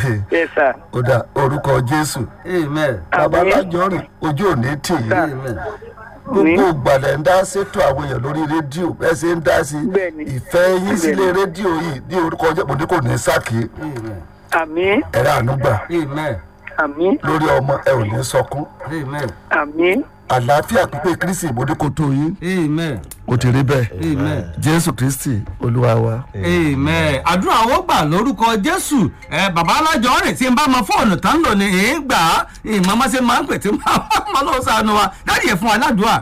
yes sir ó dà orúkọ jésù amen babalájọ rìn ojú òní tì í amen gbogbo ìgbàlẹ̀ ń dá sétò àwọn èèyàn lórí rédíò bẹ́ẹ̀ ṣe ń dá sí Bẹ́ẹ̀ni. ìfẹ́ yín sílé rédíò yìí ní orúkọ jẹ́ òní kò ní sákì amen àmì ẹ̀rọ ànúgbà amen àmì lórí ọmọ ẹ ò ní sọkún amen àmì àlàáfíà pípé kristi ìmọ̀dé kò tó yín amen ó ti rí bẹ́ẹ̀ amen. jésù kristi olúwa wa. amen àdúrà wọn gbà lórúkọ jésù ẹ bàbá alájọ rẹ tí n bá mọ fóònù tán lò ní èé gbà á ìmọ̀ máa ṣe máa ń pè tí máa lọ sànù wa dáàdì ẹ̀ fún wa ládùúà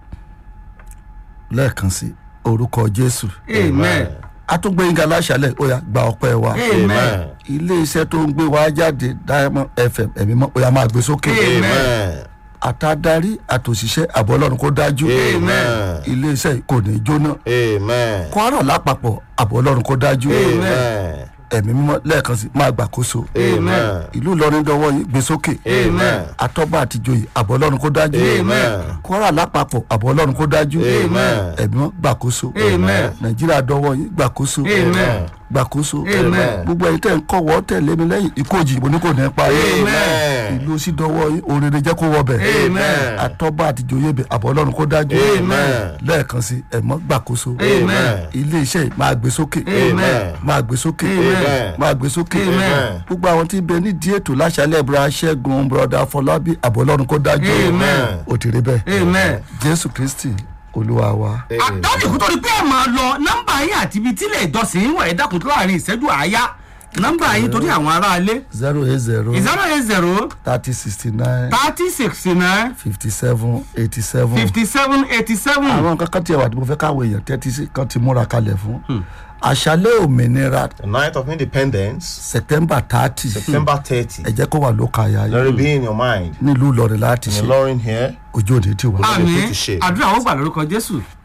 lẹ́ẹ̀kan sí orúkọ jésù amen atúgbẹ̀yìngà láṣálẹ̀ ó yá gba ọpẹ́ wa amen ilé iṣẹ́ tó ń gbé wa jáde diamond fm ẹ̀mí mọ́ ó yá máa gbé sókè Amen. àtàdarí àtòṣìṣẹ́ àbọ̀ ọlọ́run kó dájú Amen. ilé iṣẹ́ yìí kò ní jóná Amen. kwara lápapọ̀ àbọ̀ ọlọ́run kó dájú Amen. ẹ̀mí mímọ́ lẹ́ẹ̀kan sí máa gbàkóso Amen. ìlú ìlọrin dọwọ́ yìí gbé sókè Amen. atọ́ba àtijọ́yè àbọ̀ ọlọ́run kó dájú Amen. kwara lápapọ̀ àbọ̀ ọlọ́run kó dájú Amen. ẹ̀mí mímọ́ gbàkóso Amen. nàìjíríà dọwọ́ yìí gbàkóso Amen. gbàkóso Amen. gbogbo ẹ̀yin tẹ̀ ń kọ̀wọ́ tẹ̀lé mi lẹ́yìn ikú òjì ìbò ní kò ní pa yín. Amen. ìlú sí dọwọ́ yín òrèrè jẹ́ kó wọ bẹ̀ Amen. atọ́ba àtijọ́yè bẹ̀ àbọ̀ ọlọ́run kó dájú Amen. lẹ́ẹ̀kan sí ẹ̀mọ́ gbàkóso Amen. ilé iṣẹ́ yìí máa gbé sókè Amen. máa gbé sókè Amen. máa gbé sókè Amen. gbogbo àwọn tí ń bẹ nídìí ètò láṣálẹ̀ bùrọ̀ aṣẹ́gun bùrọ̀dá fọlábí àbọ̀ ọlọ́run kó dájú Amen. ó ti rí bẹ́ẹ̀ amen. jésù kristi olúwa wa. àdájọ́ kó tó di pé ẹ̀ máa lọ nọ́mbà yín àti ibi tílẹ̀ ìjọsìn wà ẹ̀ dákun tó láàrin ìṣẹ́jú àáyá nọ́mbà yín torí àwọn aráalé zero eight zero zero eight zero thirty sixty nine thirty sixty nine fifty seven eighty seven. fifty seven eighty seven. àwọn nǹkan kan tí ẹ wà tí mo fẹ́ káwọn èèyàn tẹ́tí sí kan ti múra kalẹ̀ fún. àṣálẹ̀ òmìnira The night of independence, september thirty September 30. ẹ jẹ́ kó wà lóka àyà Let it yìí be in your mind. nílùú ìlọrin láti In ṣe Lauren here, ojú òde ti wà. àmì tó ti ṣe. àdúrà ó gbà lórúkọ jésù